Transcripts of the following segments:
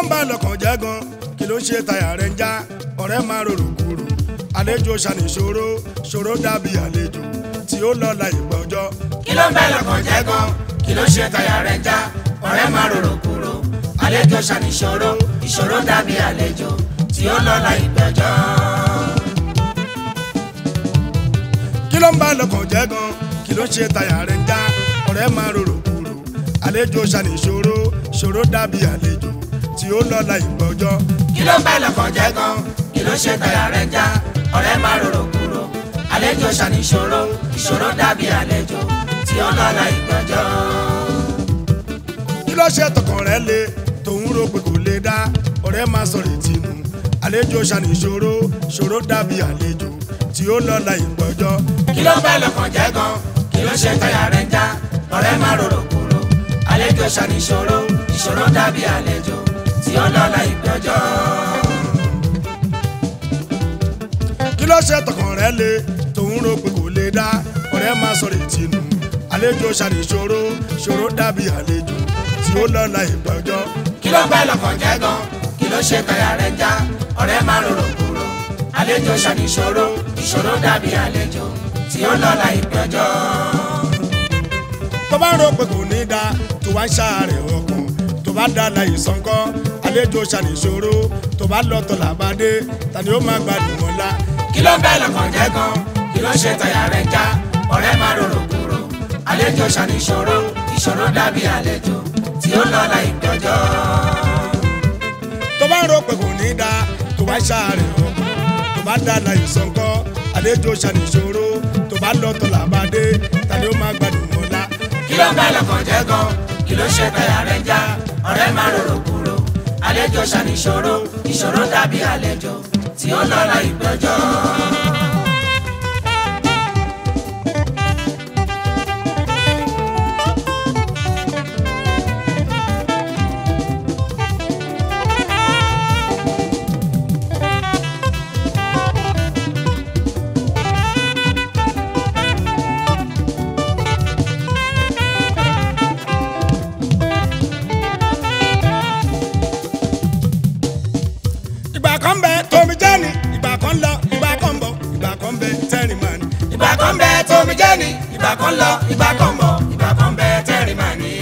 ń bá lọ́kàn jẹ́ gan kí ló ń ṣe táyà rẹ̀ ń já ọ̀rẹ́ máa rorò kúrò àlejò ṣàníṣòro ṣòro dàbí àlejò tí ó lọ la ìgbà ọjọ́ kí ló ń bẹ lọ́kàn jẹ́ gan kí ló ṣe táyà rẹ̀ já ọ̀rẹ́ máa rorò kúrò àlejò ṣàníṣòro ìṣòro dàbí àlejò tí ó lọ́la ìgbẹ́jọ́. kí ló ń bá lọ́kàn jẹ́ gan kí ló ń ṣe táyà rẹ̀ ń já ọ̀rẹ́ máa rorò kúrò àlejò ṣàníṣòro ṣòro dàbí àlejò tí ó lọ la ìgbà ọjọ́ kí ló ń bẹ lọ́kàn jẹ́ gan kí ló ṣe táyà rẹ̀ já ọ̀rẹ́ máa rorò kúrò àlejò ṣàníṣòro ìṣòro dàbí àlejò tí ó lọ́la ìgbẹ́jọ́. kí ló ṣe tọkàn rẹ̀ le tòun rò pé kò lè dá ọ̀rẹ́ máa sọ̀rọ̀ ìtinú àlejò ṣàníṣòro ṣòro dàbí àlejò tí ó lọ la ìgbà ọjọ́ kí ló ń bẹ lọ́kàn jẹ́ gan kí ló ṣe táyà rẹ̀ já ọ̀rẹ́ máa rorò kúrò àlejò ṣàníṣòro ìṣòro dàbí àlejò tí ó lọ́la ìgbẹ́jọ́. kí ló ṣe tọkàn rẹ̀ le tòun rò pé kò lè dá ọ̀rẹ́ máa sọ̀rọ̀ ìtinú àlejò ṣàníṣòro ṣòro dàbí àlejò tí ó lọ la ìgbà ọjọ́ kí ló ń bẹ lọ́kàn jẹ́ gan kí ló ṣe táyà rẹ̀ já ọ̀rẹ́ máa rorò kúrò àlejò ṣàníṣòro ìṣòro dàbí àlejò tí ó lọ́la ìgbẹ́jọ́. tó bá ń rò pé kò ní dá tó wá ń ṣàárẹ̀ ọkàn tó bá dá láyé sọ́ńkọ́ àlejò ṣàníṣòro tó bá lọ́tọ̀ làbádé tani ó máa gbádùn wọn lá kí ló ń bẹ lọ́kàn jẹ́ gan kí ló ṣe táyà rẹ̀ já ọ̀rẹ́ máa rorò kúrò àlejò ṣàníṣòro ìṣòro dàbí àlejò tí ó lọ́la ìgbẹ́jọ́. tó bá ń rò pé kò ní dá tó wá ń ṣàárẹ̀ ọkàn tó bá dá láyé sọ́ńkọ́ àlejò ṣàníṣòro tó bá lọ́tọ̀ làbádé tani ó máa gbádùn wọn lá kí ló ń bẹ lọ́kàn jẹ́ gan kí ló ṣe táyà rẹ̀ já ọ̀rẹ́ máa rorò kúrò àlejò ṣàníṣòro ìṣòro dàbí àlejò tí ó lọ́la ìgbẹ́jọ́. ìgbà kan bẹ tómi jẹ́ ni ìgbà kan lọ ìgbà kan bọ̀ ìgbà kan bẹ tẹ́rìn máa ní. ìgbà kan bẹ tómi jẹ́ ni ìgbà kan lọ ìgbà kan bọ̀ ìgbà kan bẹ tẹ́rì máa ní.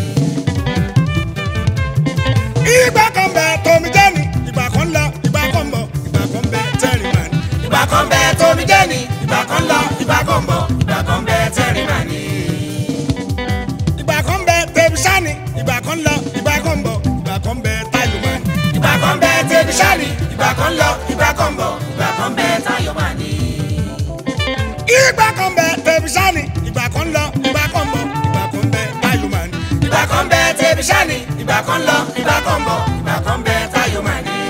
ìgbà kan bẹ tómi jẹ́ ni ìgbà kan lọ ìgbà kan bọ̀ ìgbà kan bẹ tẹ́rìn máa ní. ìgbà kan bẹ tómi jẹ́ ni ìgbà kan lọ ìgbà kan bọ̀ ìgbà kan bẹ tẹ́rì máa ní. ìgbà kan bẹ tẹbi sani ìgbà kan lọ ìgbà kan bọ̀ ìgbà kan bẹ táyọ̀ máa ní. ìgbà kan bẹ tẹ́bi sáni ìgbà kan lọ ìgbà kan bọ̀ ìgbà kan bẹ táyọ̀ máa ní. ìgbà kan bẹ tẹbi sani ìgbà kan lọ ìgbà kan bọ̀ ìgbà kan bẹ táyọ̀ máa ní. ìgbà kan bẹ tẹ́bi sáni ìgbà kan lọ ìgbà kan bọ̀ ìgbà kan bẹ táyọ̀ máa ní.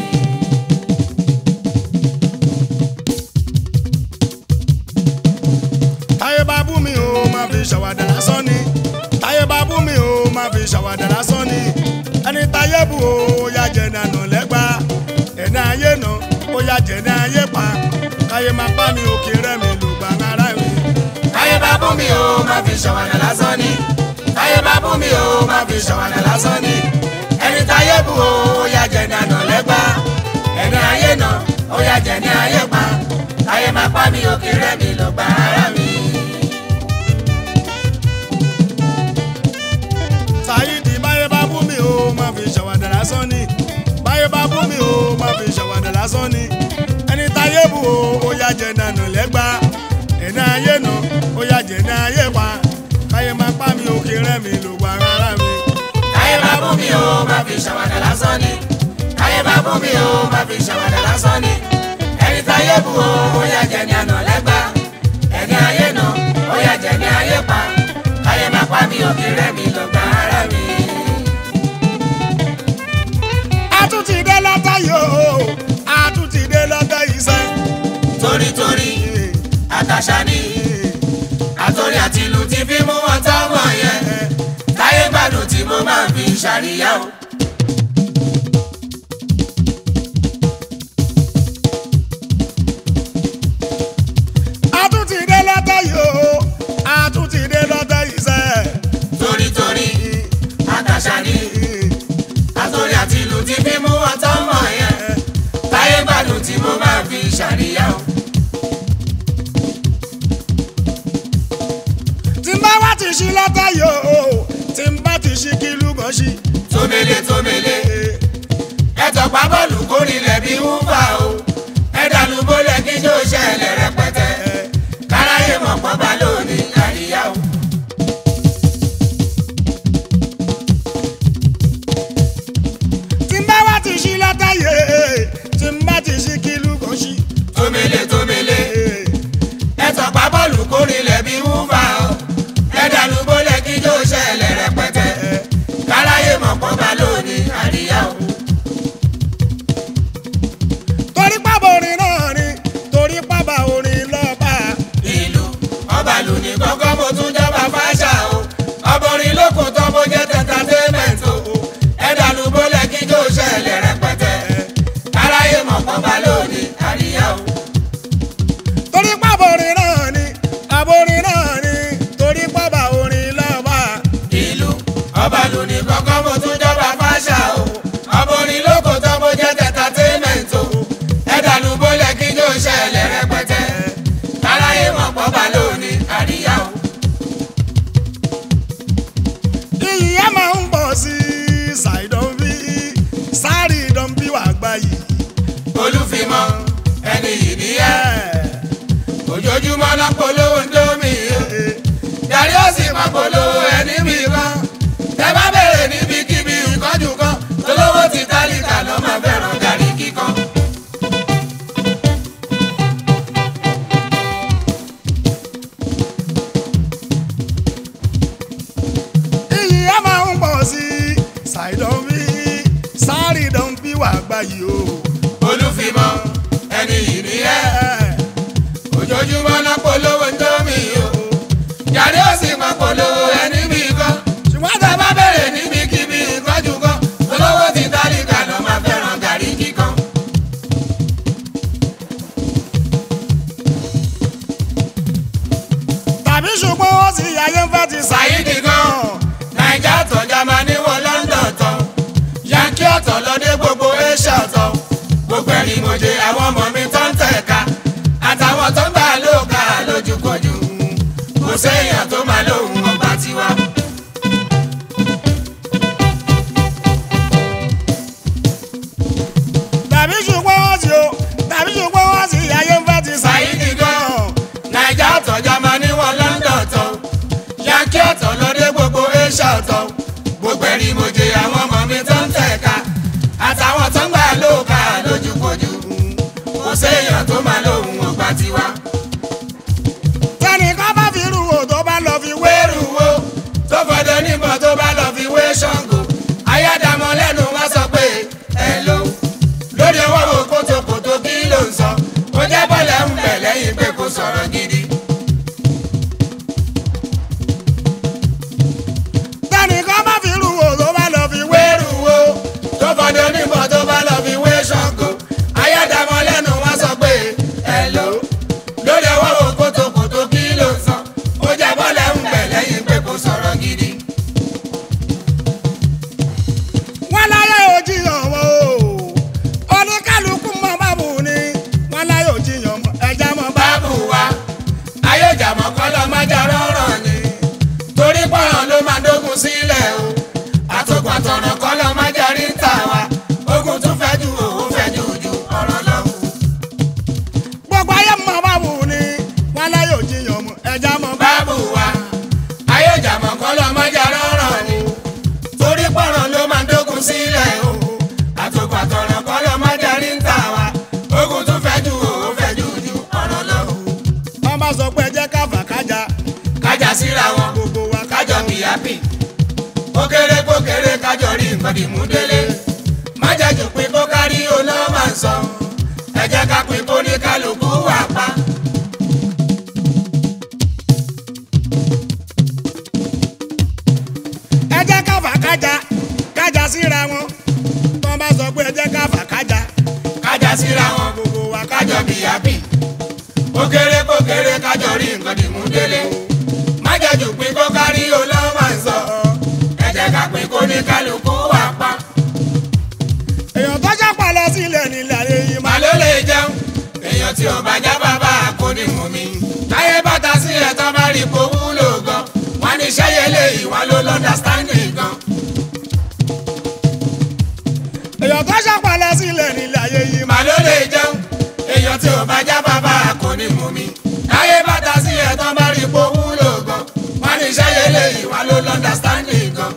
táyé bá bú mi o máa fi ṣàwàdà lásán ni táyé bá bú mi o máa fi ṣàwàdà lásán ni ẹni táyé bú o ó yá jẹ nànà lẹ́gbà ẹni ayé nà ó yá jẹ ní ayé pa káyé máa bá mi òkè rẹ̀ mi ló gbà ara mi. táyé bá bú mi o máa fi ṣàwàdà lásán ni táyé bá bú mi o máa fi ṣàwàdà lásán ni ẹni táyé bú o ó yá jẹ ní àná lẹ́gbà ẹni ayé nà ó yá jẹ ní ayé pa táyé máa pa mi òkè rẹ̀ mi ló gba ara mi. Sáyídì báyé bá bú mi o máa fi ṣàwàdà lásán ni báyé bá bú mi o máa fi ṣàwàdà lásán ni ẹni táyé bú o ó yá jẹ nànà lẹ́gbà ẹni ayé nà ó yá jẹ ní ayé pa káyé máa pa mi òkè rẹ̀ mi ló gbà ara mi. táyé bá bú mi o máa fi ṣàwàdà lásán ni táyé bá bú mi o máa fi ṣàwàdà lásán ni ẹni táyé bú o ó yá jẹ ní àná lẹ́gbà ẹni ayé nà ó yá jẹ ní ayé pa táyé máa pa mi òkè rẹ̀ mi ló gba ara mi. a tún ti dé lọ́tọ̀ yìí o a tún ti dé lọ́tọ̀ yìí sẹ́. torítorí àtàṣà ni àtòrí àti ìlú ti fi mú wọn tọ́wọ́ yẹn táyé gbádùn tí mo máa fi ṣàríyá o. a tún ti dé lọ́tọ̀ yìí o a tún ti dé lọ́tọ̀ yìí sẹ́. torítorí àtàṣà ni àtòrí àti ìlú ti ṣí látàyò tí n bá ti ṣí kí lúgàn ṣí. tómele tómele ẹ tọpa bọ́ọ̀lù kórìlẹ̀ bí wúfà o ẹ dànù bólẹ̀ kí jó ṣẹlẹ̀ rẹpẹtẹ káráyé mọ̀ pọ́n bá lónìí àríyá o. tí n bá wá ti ṣí látàyè tí n bá ti ṣí kí lúgàn ṣí. tómele tómele ẹ tọpa bọ́ọ̀lù kórìlẹ̀ bí wúfà o ẹ dànù bólẹ̀ kí jó ṣẹlẹ̀ rẹpẹtẹ káráyé mọ̀ pọ́n bá lónìí àríyá o. torí pábà orin náà ni torí pábà orin lọ́ba. ìlú ọba lù ní kọ́kọ́ mo tún jọba fáṣà o ọbọrin lókun tó bó jẹ́ tẹ́tàtẹ́mẹ̀ntì o ẹ̀dàlú bólẹ̀ kí jó ṣẹlẹ̀ rẹpẹtẹ káráyé mọ̀ pọ́n bá lónìí àríyá o. torí pábà orin náà ni àborin náà ni torí pábà orin lọ́ba. ìlú ọba lù ní kọ́kọ́ mo tún jọba fáṣà o ọbọrin lókun tó bó jẹ́ tẹ́tàtẹ́mẹ̀ntì o ẹ̀dàlú bólẹ̀ kí jó ṣẹlẹ̀ rẹpẹtẹ káráyé mọ̀ pọ́n bá lónìí àríyá o. iyì ẹ máa ń pọ̀ sí ṣàìdán bí sáré ìdán bí wàá gbá yìí. olùfimọ́ ẹni yìí nìyẹn. ojoojúmọ́ náà polówó ń dómi o yàrá ó sì máa polówó ẹni mi kan tẹ bá bẹ̀rẹ̀ níbikíbi ìkọ́jú kan olówó ti tálíkà ló máa fẹ́ràn gàrí kíkan. iyì ẹ máa ń pọ̀ sí ṣàìdán bí sáré ìdán bí wàá gbá yìí o. olùfimọ́ ẹni yìí nìyẹn ojoojúmọ́ náà polówó ń dómi o yàrá ó sì máa polówó ẹni mi kan ṣùgbọ́n tẹ bá bẹ̀rẹ̀ níbikíbi ìkọ́jú kan olówó ti tálíkà ló máa fẹ́ràn gàrí kíkan. tàbí ṣùgbọ́n wọ́n sì ayé ń fẹ́ ti Saheed gan naija ọ̀tọ̀ Jámánì wọ London tán yankee ọ̀tọ̀ lọ́dẹ gbogbo asia ọ̀tọ̀ gbogbo ẹ̀rí mọ̀jẹ̀ àwọn ọmọ mi tó ń tẹ̀ka àtàwọn tó ń gbà lóòka lójúkojú kò séèyàn tó máa lóhùn ọba tiwa. tàbí ṣùgbọ́n wọ́n sì o tàbí ṣùgbọ́n wọ́n sì ayé ń fẹ́ ti Saheed gan naija ọ̀tọ̀ Jámánì wọ London tán yankee ọ̀tọ̀ lọ́dẹ gbogbo asia ọ̀tọ̀ gbogbo ẹ̀rí mọ̀jẹ̀ àwọn ọmọ mi tó ń tẹ̀ka àtàwọn tó ń gbà lóòka lójúkojú kò séèyàn tó máa lóhùn ọba tiwa. tẹnìkan bá fi rú o tó bá lọ fi wé wéèrú wo tó fọdọ níbọn tó bá lọ fi wé ṣàngó ayádàmọ lẹ́nu wá sọ pé ẹ ló lórí ọwọ́ wo kótókótó kí ló ń sọ ó jẹ́ bọ́lẹ̀ ń bẹ̀ lẹ́yìn pé kò sọ̀rọ̀ gidi. tẹnìkan bá fi rú o tó bá lọ fi wé wéèrú wo tó fọdọ níbọn tó bá lọ fi wé ṣàngó ayádàmọ lẹ́nu wá sọ pé ẹ ló lórí ọwọ́ wo kótókótó kí ló ń sọ ó jẹ́ bọ́lẹ̀ ń bẹ̀ lẹ́yìn pé kò sọ̀rọ̀ gidi. wọn láyé òjìyàn wọn o oníkálukú mọ bábù ni wọn láyé òjìyàn mọ ẹja mọ bá báàbù wa ayéjàmọ́ kọ́lọ́ má jà rọ́rọ̀ ni torí pọ̀ràn ló máa dógun sílẹ̀ o àtòkùn àtọ̀ràn kọ́lọ́ má jà rí ń tà wá ogun tún fẹ́ ju òun fẹ́ ju ju ọ̀rọ̀ lọ. gbogbo ayé mọ bábù ni wọn láyé òjìyàn mọ ẹja mọ bá báàbù wa ayéjàmọ́ kọ́lọ́ má jà rọ́rọ̀ ni torí pọ̀ràn ló máa dógun sílẹ̀ o àtòkùn àtọ̀ràn kọ́lọ́ má jà rí ń tà wá ogun tún fẹ́ ju òun fẹ́ ju ju ọ̀rọ̀ lọ. wọn bá sọ pé ẹjẹ káfà kájà kájà síra wọn gbogbo wa kájọ bí happy ó kéré kó kéré kájọ rí nǹkan dìmú délé má jẹ́ jù pín kó kárí oná máa ń sọ ẹ jẹ́ ká pín kó ní kálukú wà pa. ẹjẹ káfà kájà kájà síra wọn wọn bá sọ pé ẹjẹ káfà kájà kájà síra wọn gbogbo wa kájọ bí happy ó kéré kó kéré kájọ rí nǹkan dìmú délé má jẹ́ jù pín kó kárí oná máa ń sọ ẹ jẹ́ ká pín kó ní kálukú wà pa. èèyàn tó jápa lọ sílẹ̀ nílẹ̀ ayé yìí má má ló lè jẹun èèyàn tí ò bá já bàbá kò ní mú mi. táyé bàtà sí ẹ̀ tó bá rí ipò wúlò gan. wọ́n ní sẹ́yẹ léyìí wọ́n ló lọ́ndàstanding gan. èèyàn tó ṣàpàlẹ̀ sílẹ̀ nílé ayé yìí màá ló lè jẹun èèyàn tí ò bá já bàbá kò ní mú mi. láyé bàtà sí ẹ̀ tán bá rí ipò wúlò gan. wọ́n ní sẹ́yẹ léyìí wọ́n ló lọ́ndàstanding gan.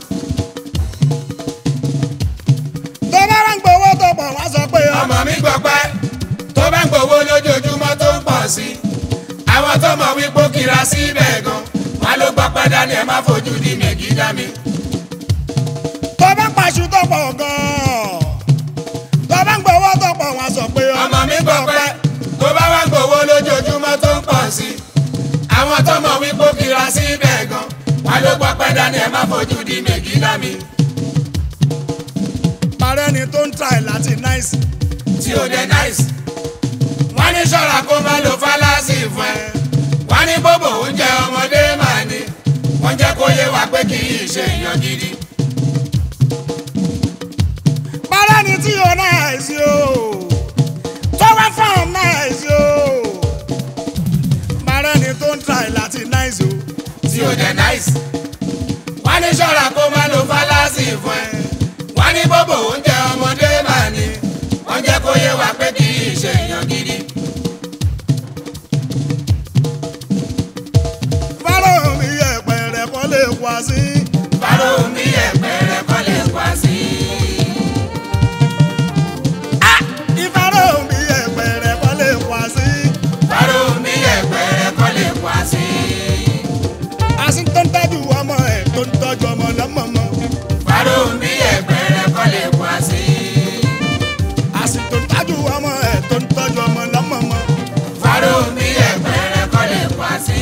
tó bá wá ń gbowó tó pọ̀ wá sọ pé ọmọ mi gbọ́ pẹ́ tó bá ń gbowó lójoojúmọ́ tó ń pọ̀ sí i. àwọn tó mọ̀ wípé ó kira síbẹ̀ gan. wọ́n ló gbọ́ pẹ́ dání ẹ̀ má fojú di mègì dá mi. tó bá pàṣù tó pọ̀ gan-an tó bá ń gbowó tó pọ̀ wá sọ pé ọmọ mi gbọ́ pẹ́ tó bá wá ń gbowó lójoojúmọ́ tó ń pọ̀ sí i. àwọn tó mọ̀ wípé ó kira síbẹ̀ gan. wọ́n ló gbọ́ pẹ́ dání ẹ̀ má fojú di mègì dá mi. parẹ́ ni tó ń try láti náìsì tí ó dé nice. wọ́n ní ṣọ́ra kó má lo fálásì fún ẹ. wọ́n ní bóbò oúnjẹ ọmọdé máa ní. wọ́n jẹ́ kó yé wa pé kì í ṣe èèyàn gidi. parẹ́ ni tí o náìsì o tó wá fún náìsì o parẹ́ ni tó ń try láti náìsì o tí ó dé nice. wọ́n ní ṣọ́ra kó má lo fálásì fún ẹ. wọ́n ní bóbò oúnjẹ ọmọdé máa ní. wọ́n jẹ́ kó yé wa pé kì í ṣe èèyàn gidi. fáró mi yẹ pẹ̀rẹ̀ kọ́ lè wá sí fáró mi ẹ̀pẹ̀ rẹ̀ kọ́ lè wá sí. ìfáró mi yẹ pẹ̀rẹ̀ kọ́ lè wá sí fáró mi ẹ̀pẹ̀ rẹ̀ kọ́ lè wá sí. àsì tó ń tọ́jú ọmọ ẹ̀ tó ń tọ́jú ọmọ lọ́mọmọ fáró mi ẹ̀pẹ̀ rẹ̀ kọ́ lè wá sí. àsì tó ń tọ́jú ọmọ ẹ̀ tó ń tọ́jú ọmọ lọ́mọmọ fáró mi ẹ̀pẹ̀ rẹ̀ kọ́ lè wá sí.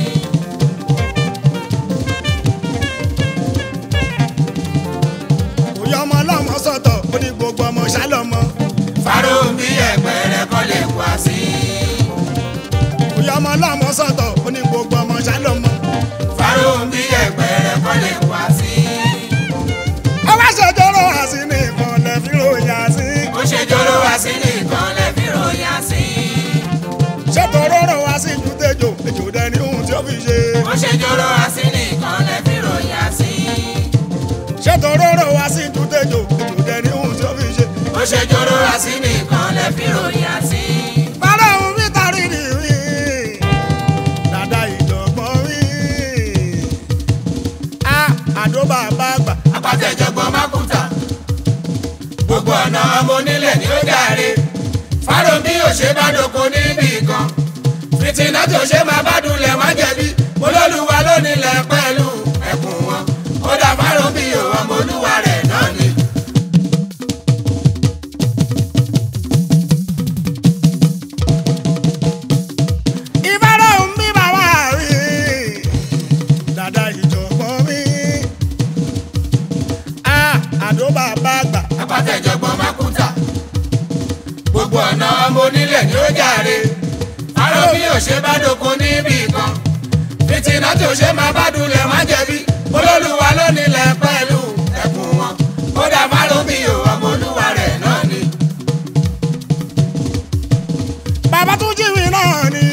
òye ọmọ ọlọ́mọ sọ̀tọ̀ ó ní gbogbo ọmọ ṣálọ́mọ fáró mi ẹ̀pẹ̀ rẹ̀ kọ́ lè wá sí. òye ọmọ ọlọ́mọ sọ̀tọ̀ ó ní gbogbo ọmọ ṣálọ́mọ fáró mi ẹ̀pẹ̀ rẹ̀ kọ́ lè wá sí. ọwọ́ ṣèjọ́rọ̀ àsì ní ìkànnì fi ròyìn àsì ó ṣe jóró wá sí nìkan lè fi ròyìn sí. ṣètò rọrọ̀ wá sí ju tẹjọ èjò dẹni ohun tí ó fi ṣe ó ṣe jóró wá sí nìkan lè fi ròyìn sí. ṣètò rọrọ̀ wá sí ju tẹjọ èjò dẹni ohun tí ó fi ṣe. ó ṣe jóró wá sí nìkan lè fi ròyìn sí. Bàrà òun fi tàrí ni rí. Dàda ìjọ̀gbọ́n rí. A àdó bàbá àgbà. apàtẹ̀jọ̀gbọ́n mákúta gbogbo ọ̀nà ọmọ onílẹ̀ ni ó dáre fáró bí òṣè bá doko níbì kan fìtínà tí òṣè máa bá dulẹ̀ má jẹ̀bi olólùwà lónílẹ̀ pẹ̀lú ẹkùn wọn ó dá fáró bí ọmọ olúwa rẹ̀ náà ni. Ìbára òun bí bàbá rí. Dàda ìjọ̀gbọ́n rí. A àdó bàbá àgbà. apàtẹ̀jọ̀gbọ́n mákúta gbogbo ọ̀nà ọmọ onílẹ̀ ni ó jàre fáró bí òṣè bá doko níbì kan fìtínà tí òṣè máa bá dulẹ̀ má jẹ̀bi olólùwà lónílẹ̀ pẹ̀lú ẹkùn wọn ó dá fáró bí ọmọ olúwa rẹ̀ náà ni. Bàbá tún jíwì náà ni.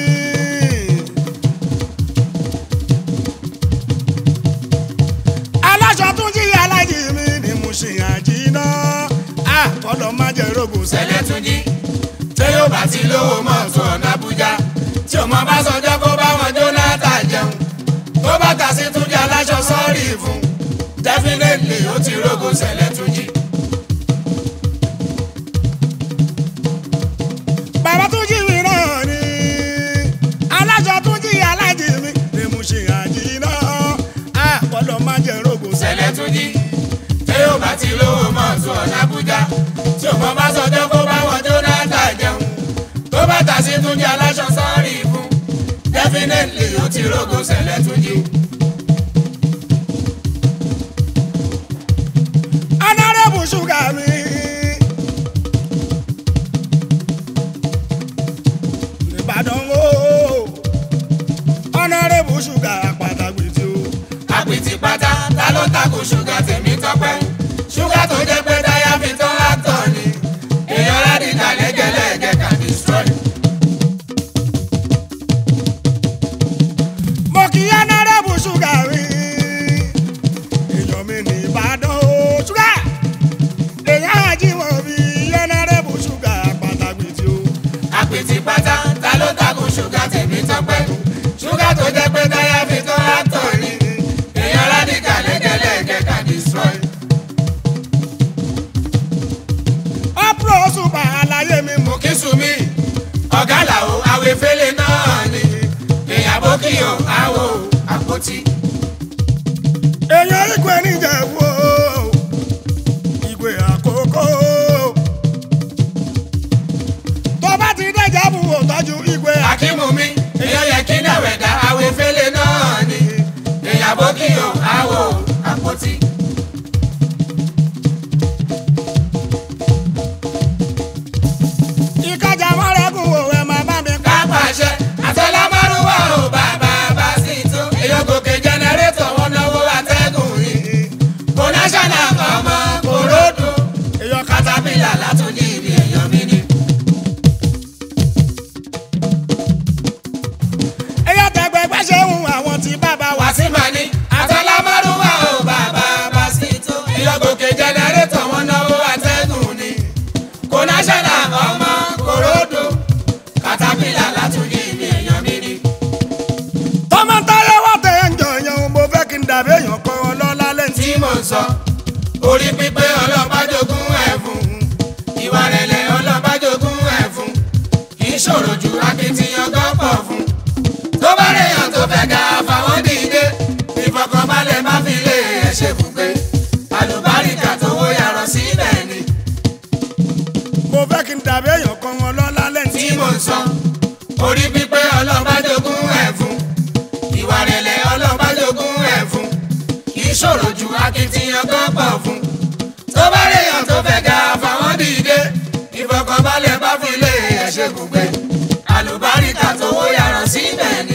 Aláṣọ tún jí alájì mi ni mo ṣe àjìná. A kọ́lọ́ má jẹ́ rògùn sẹ́lẹ̀. sẹlẹ̀ tún jí tí yóò bá ti lówó mọ́tò ọ̀nà Àbújá tí ọmọ bá sọjọ́ kó bá wọn Jónátà jẹun tó bá kà sí tún jẹ́ aláṣọ sọ́ọ̀rì fún definitely ó ti rógo sẹlẹ̀ tún jí. Bàbá tún jí mi náà ni. Aláṣọ tún jí alájì mi ni mo ṣe àjìná. A kọ́lọ́ má jẹ́ rògùn sẹ́lẹ̀. sẹlẹ̀ tún jí tí yóò bá ti lówó mọ́tò ọ̀nà Àbújá tí ọmọ bá sọjọ́ kó bá wọn Jónátà jẹun tó bá kà sí tún jẹ́ aláṣọ sọ́ọ̀rì fún definitely ó ti rógo sẹlẹ̀ tún jí. Honorable Sugar mi. Ìbàdàn o. Honorable Sugar pàtàkì tí o. àpìtì pátá ta ló takò ṣúgà tèmi tọpẹ́ ṣúgà tó jẹ́ pé táyà fi tán látọ̀ ni èèyàn rádìkà lẹ́gẹ̀lẹ́gẹ̀ can destroy. Mo kì í Honorable Sugar mi. ọ̀gá làwọ̀ awẹ́fẹ́lẹ́ náà ni èèyàn bókìyò àwọ̀ àpótí. èèyàn ìgbẹ́ níjẹ̀bú o ìgbé àkókò tó bá ti dẹ́jà bù wò tọ́jú ìgbé àkókò. akímù mi èèyàn yẹ kí dàwẹ̀dá awẹ́fẹ́lẹ́ náà ni èèyàn bókìyò àwọ̀ àpótí. ìkájà mọ́rẹ́gùn wò ẹ̀ máa bá mi ká. kápàṣẹ àtẹlámárùwá ò bàbá bá sí tó èèyàn gòkè jẹnẹrétọ̀ wọn náwó àtẹ́gùn yìí kò náṣánà ọmọ kò ròdù èèyàn ká katapila látúndì ibi èèyàn mi ni. èèyàn tẹ̀gbẹ́ gbẹ́sẹ̀ ń àwọn tí bàbá wá sí. wàsímà ni àtẹlámárùwá ò bàbá bá sí tó èèyàn gòkè jẹnẹrétọ̀ wọn náwó àtẹ́gùn ni kò náṣánà ọmọ kò ròdù katapila látúndì ibi èèyàn mi ni. tọ́mọ táyé wá tẹ̀ ń jọyàn mo fẹ́ kí n dàbí èèyàn kan ọlọ́lá lẹ́ntì. tí mò ń sọ orí pípé ọlọ́bàjogún ẹ̀fún ìwà rẹ̀lẹ̀ ọlọ́bàjogún ẹ̀fún kì í ṣòro ju akitiyan gọ́pọ̀ fún tó bá rèèyàn tó fẹ́ ga fáwọn dìde ìfọkànbalẹ̀ má fi lé ẹ̀ ṣe bùgbé àlùbáríkà tó wó yàrá síbẹ̀ ni mo fẹ́ kí n dàbí èèyàn kan ọlọ́lá lẹ́ntì. tí mò ń sọ orí pípé ọlọ́bàjogún ẹ̀fún ìwà rẹ̀lẹ̀ ọlọ́bàjogún ẹ̀fún kì í ṣòro ju akitiyan gọ́pọ̀ fún tó bá réyàn tó fẹ́ ga fáwọn dìde ìfọkànbalẹ̀ bá fi lé ẹ̀ṣẹ̀ gbùgbé àlùbáríkà tó wó yàrá síbẹ̀ ni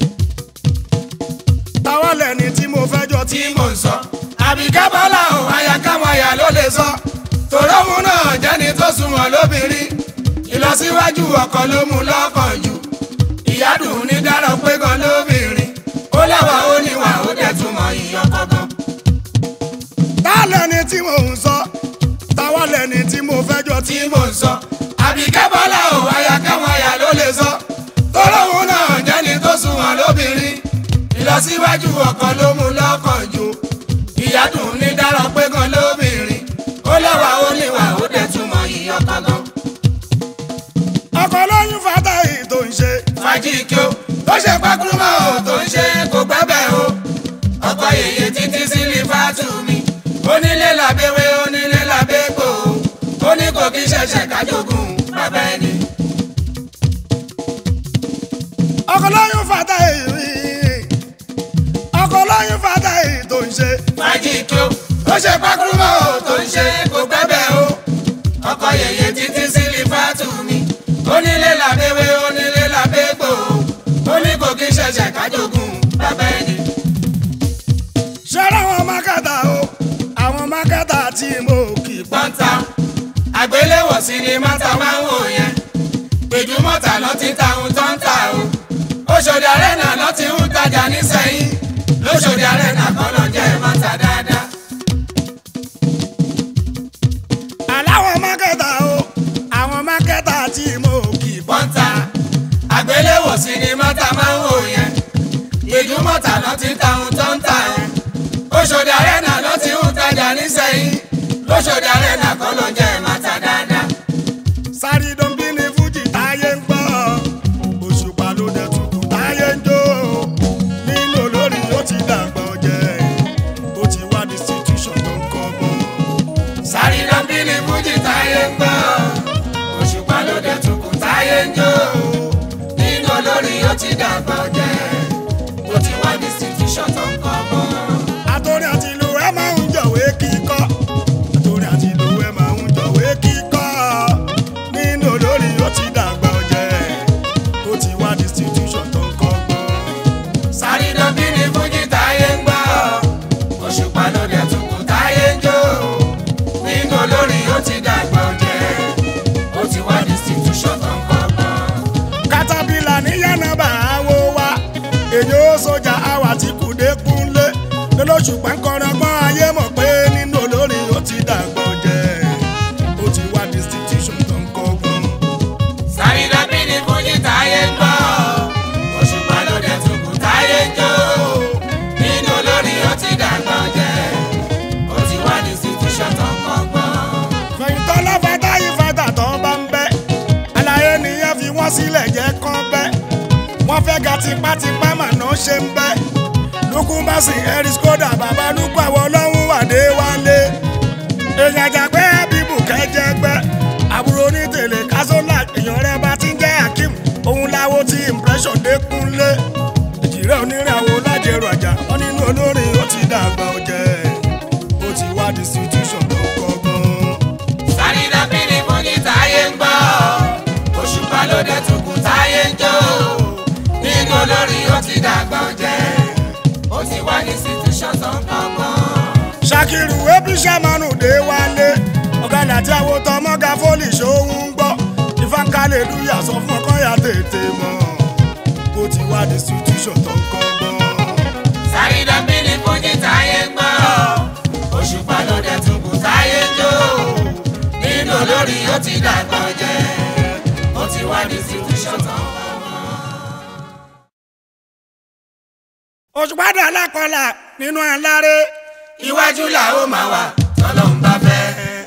táwa lẹ́ni tí mo fẹ́ jọ tí. tí mò ń sọ àbíká bọ́lá ò aya káwọn aya ló lè sọ tòróhùn náà jẹ́ni tó sunwọ̀n lóbìnrin ìlọsíwájú ọkọ ló mú lọ́kàn jù ìyádùn ní dárọ̀ pé gan lóbìnrin ó lẹ́wà ó níwà ó dẹ̀ túmọ̀ ìyọkọ gan. táwa lẹ́ni tí mo ń sọ táwa lẹ́ni tí mo fẹ́ jọ tí. tí mò ń sọ àbíká bọ́lá ò aya káwọn aya ló lè sọ tòróhùn náà jẹ́ni tó sunwọ̀n lóbìnrin ìlọsíwájú ọkọ ló mú lọ́kàn jù ìyádùn ní dárọ̀ pé gan lóbìnrin ó lẹ́wà ó níwà ó dẹ̀ túmọ̀ ìyọkọ gan. ọkọ lóyún fata èyí tó ń ṣe. fàájì kí o tó ṣe pákúrúmọ́ o tó ń ṣe kò gbẹ́bẹ̀ o ọkọ yèyé títí sílí fàtú mi onílé làbẹ́wé onílé làbẹ́gbò ó ní kò kí ṣẹ̀ṣẹ̀ kájogún bàbá ẹni. ọkọ lóyún fata èyí ọkọ lóyún fata èyí tó ń ṣe. fàájì kí o tó ṣe pákúrúmọ́ o tó ń ṣe kò gbẹ́bẹ̀ o ọkọ yèyé títí sílí fàtú mi onílé làbẹ́wé onílé làbẹ́gbò ó ní kò kí ṣẹ̀ṣẹ̀ kájogún bàbá ẹni. ṣẹ́rẹ́ àwọn mákàtà o àwọn mákàtà tí mo kì í pa. pọ́ńtà àgbéléwọ̀ sinimá ta máa ń wò yẹn gbèjúmọ̀tà lọ ti ta ohun tó ń tà o Òṣòdì Arena lọ ti ń tajà nísẹ̀yìn lóṣòdì Arena kan lọ jẹ́ mọ́tà dáadáa. aláwọ̀ mákàtà o àwọn mákàtà tí mo kì í pa. pọ́ńtà àgbéléwọ̀ sinimá ta máa ń wò yẹn gbèjúmọ̀tà lọ ti ta ohun tó ń tà yẹn Òṣòdì Arena lọ ti ń tajà nísẹ̀yìn lóṣòdì Arena kan lọ jẹ́ mọ́tà dáadáa. sáré dọ́nbí ni fújì táyé ń gbọ́ òṣùpá ló dẹ̀ tukù táyé ń jó nínú olórin ó ti dàgbà ọ̀jẹ̀ ó ti wá distribution tó ń kọ́ bọ́. sáré lọ bí ní fújì táyé ń gbọ́ òṣùpá ló dé tukù táyé ń jó nínú olórí ó ti dàgbà jẹ́ ó ti wá distribution tó ń kọ́ bọ́. àtòrí àti ìlú ẹ máa ń jọ̀wé kíkọ́ àtòrí àti ìlú ẹ máa ń jọ̀wé kíkọ́ nínú olórin ó ti dàgbà ọ̀jẹ̀ ó ti wá distribution tó ń kọ́ bọ́. sáré lọ bí ní fújì táyé ń gbọ́ òṣùpá ló dé tukù táyé ń jó nínú olórí ó ti dàgbà jẹ́ ó ti wá distribution tó ń kọ́ bọ́. katapila ní yánnabà àwo wa èyí ó sọjà àwà tí kùdé kúnlé lọ́lọ́sù pàǹkọ́rọ́ gbọ́n ayé mọ̀ pé nínú olórin ó ti dàgbọ́ jẹ́ ó ti wá distribution tó ń kọ́gbọ́n. sáré lọ bí ní fújì táyé ń gbọ́ òṣùpá ló dé tukù táyé ń jó nínú olórí ó ti dàgbà jẹ́ ó ti wá distribution tó ń kọ́gbọ́n. fẹ̀yìntàn láfàtà yìí fàtà tó bá ń bẹ́ àlàyé nìyẹn fi wọ́n sílẹ̀ ṣe ń bẹ́ lukú bá sì ẹ̀rí skoda bàbá lukú àwọn ọlọ́run wà dé wálé èèyàn àjàgbẹ́ bíbù kẹjẹgbẹ́ àbúrò ní tèlé kásólà èèyàn rẹ bá ti ń jẹ́ akeem òun láwo tí impression dékúnlé ìjìrẹ́ oníràwọ̀ lájẹrò àjà wọn nínú olórin ó ti dàgbà ọ̀jẹ̀ ó ti wá distribution tó kọ́gbọ́n. Sàrìnà bírí fún ní táyé ń gbọ́. Òṣùpá ló dé tukù táyé ń jó. Nínú olórin ó ti dàgbà ọ̀jẹ̀. Ó ti wá ní situation tó ń kọ́gbọ́n. ṣàkìrù ebi sàmánù dé wálé ọ̀gádà tí àwọn tọmọ́gà fólì ṣòun ń gbọ́ ìfàkàlẹ̀ lùyà sọ fún ọkọ ya tètè mọ́ ó ti wá distribution tó ń kọ́gbọ́n. Sàrìnà bírí fún ní táyé ń gbọ́. Òṣùpá ló dé tukù táyé ń jó. Nínú olórin ó ti dàgbà ọ̀jẹ̀. Ó ti wá ní situation tó ń kọ́gbọ́n. òṣùpádà alákọ̀ọ́là nínú aláré Iwájú là ó máa wà tọ́lọ́run bá fẹ́.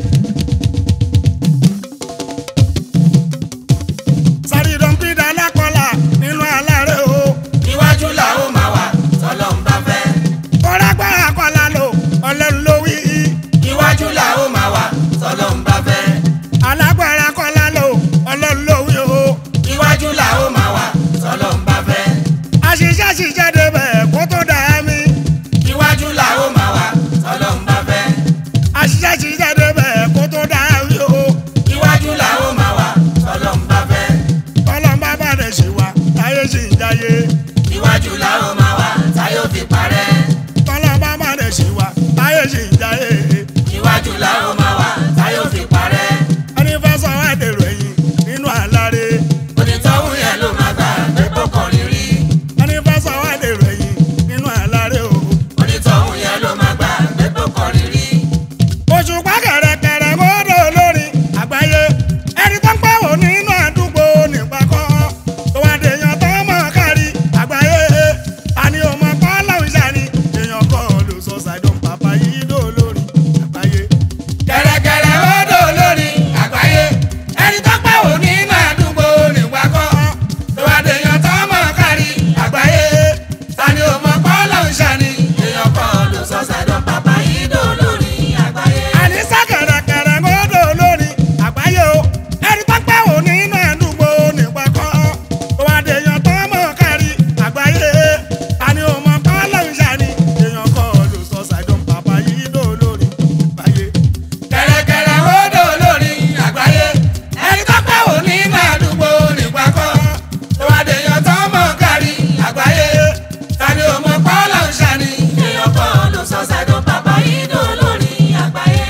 sàrídọ̀npídà alákọ̀ọ́là nínú aláré o Iwájú là ó máa wà tọ́lọ́run bá fẹ́. kọ́lágbára kọ́lá lò ọlọ́run ló wí i Iwájú là ó máa wà tọ́lọ́run bá fẹ́. alágbára kọ́lá lò ọlọ́run ló wí o Iwájú là ó máa wà tọ́lọ́run bá fẹ́. àṣìṣe àṣìṣe débẹ̀ kó tó dà mí Iwájú là ó máa wà tọ́lọ́run bá fẹ́. àṣìṣe àṣìṣe débẹ̀ kó tó dà mí o Iwájú là ó máa wà tọ́lọ́run bá fẹ́. ọlọ́run bá bá rẹ̀ ṣe wá táyé ṣì ń jayé Iwájú là ó máa wà táyọ̀ fi parẹ́. ọlọ́run bá bá rẹ̀ ṣe wá táyé ṣì ń jayé Iwájú là ó máa wà táyọ̀ fi parẹ́. ẹni fẹ́ sọ wá dèrò ẹ̀yìn nínú aláré Onítọ̀hún yẹn ló máa gbà pé kó kọrin rí. ẹni fẹ́ sọ wá dèrò ẹ̀yìn nínú aláré o. Onítọ̀hún yẹn ló máa gbà pé kó kọrin rí. òṣùpá kẹ̀rẹ̀kẹ̀rẹ̀ mọ́dọ̀ olórin àgbáyé ẹni tó ń pẹ́ wò nínú àdúgbò nípa kọ́ tó wá dèèyàn tó mọ̀ kárí àgbáyé àní ọmọ kọ́ láwùjá ni èèyàn kọ́ ló sọ ṣàìdùn bàbá yìí ló olórin àgbáyé. Kẹ̀rẹ̀kẹ̀rẹ̀ ọdọ̀ olórin àgbáyé. Ẹni tó pẹ́ wò nínú àdúgbò nígbà kan. Tó wá dèèyàn tó mọ̀ kárí àgbáyé. Tani ò mọ̀ pọ́ ló ń ṣàní. Èèyàn kan ló sọ sẹ́dọ̀ bàbá yìí dò lórí àgbáyé. àníṣe kẹ̀rẹ̀kẹ̀rẹ̀ mọ́dọ̀ olórin àgbáyé o ẹni tó pẹ́ wò nínú àdúgbò nípa kọ́ tó wá dèèyàn tó mọ̀ kárí àgbáyé àní ọmọ kọ́ láwùjá ni èèyàn kọ́ ló sọ ṣàìdùn bàbá yìí ló olórin àgbáyé. Kẹ̀rẹ̀kẹ̀rẹ̀ ọdọ̀ olórin àgbáyé. Ẹni tó pẹ́ wò nínú àdúgbò nígbà kan. Tó wá dèèyàn tó mọ̀ kárí àgbáyé. Tani ò mọ̀ pọ́ ló ń ṣàní. Èèyàn kan ló sọ sẹ́dọ̀ bàbá yìí dò lórí àgbáyé.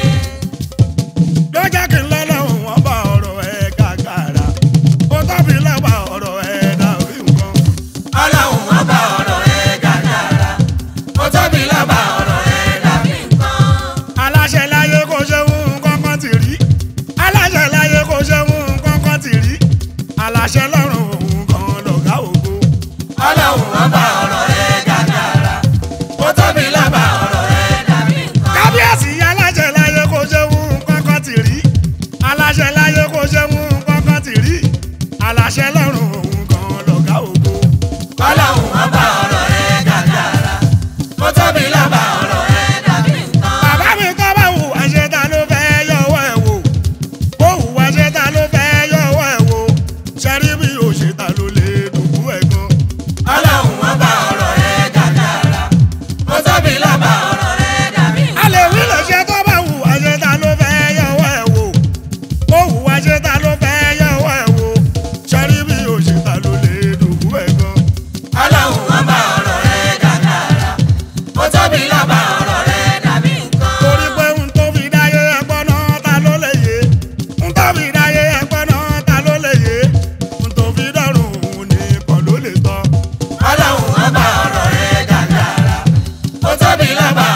ló jẹ́ kí n lọ́lọ́run wọn bá ọ̀rọ̀ ẹ̀ gàgàrà ó tóbi lọ́wọ́ ọ̀rọ̀ ẹ̀ dàbí nǹkan. ọlọ́run wọn bá ọ̀rọ̀ ẹ̀ gàgàrà ó tóbi lọ́ba ọ̀rọ̀ ẹ̀ dàbí nǹkan. aláṣẹ láyé kò ṣe ń kankan ti rí aláṣẹ láyé kò ṣe ń kankan ti rí aláṣẹ lọ́rùn òun kan lọ̀gá ògo. ọlọ́run wọn bá ọ̀rọ̀ ẹ̀ gàgàrà ó tóbi lọ́ba ọ̀rọ̀ ẹ̀ dàbí nǹkan. kábíyèsí aláṣẹ láyé kò ṣe ń kankan ti rí aláṣẹ láyé kò ṣe ń kankan ti rí aláṣẹ lọ́rùn òun kan lọ̀gá ògo. ọlọ́run wọn bá ọ̀rọ̀ ẹ̀ gàgàrà ó tóbi lọ́ba ọ̀rọ̀ ẹ̀ dàbí nǹkan. bàbá mi kọ́ bá wù wá ṣe ta ló fẹ́ yọwọ́ ẹ̀ wò ó wù wá ṣe ta ló fẹ́ yọwọ́ ẹ̀ wò ṣẹ́rí bí o ṣe ta ló lè dùnkú ẹ̀ gan. ọlọ́run wọn bá ọ̀rọ̀ ẹ̀ gàgàrà ó tóbi lọ́ba ọ̀rọ̀ ẹ̀ dàbí a lè nǹkan. wí lè ṣe tó bá wù wá ṣe ta ló fẹ́ yọwọ́ ẹ̀ wò ó wù wá ṣe ta ló fẹ́ yọwọ́ ẹ̀ wò ṣẹ́rí bí o ṣe ta ló lè dùnkú ẹ̀ gan. ọlọ́run wọn bá ọ̀rọ̀ ẹ̀ gàgàrà ó tóbi lọ́ba ọ̀rọ̀ ẹ̀ dàbí nǹkan. torí pé n tó fi dáyé ẹgbọ́n náà ta ló lè yé n tó fi dáyé ẹgbọ́n náà ta ló lè yé n tó fi dọ́rùn òun nìkan ló lè tọ́. ọlọ́run wọn bá ọ̀rọ̀ ẹ̀ gàgàrà ó tóbi lọ́ba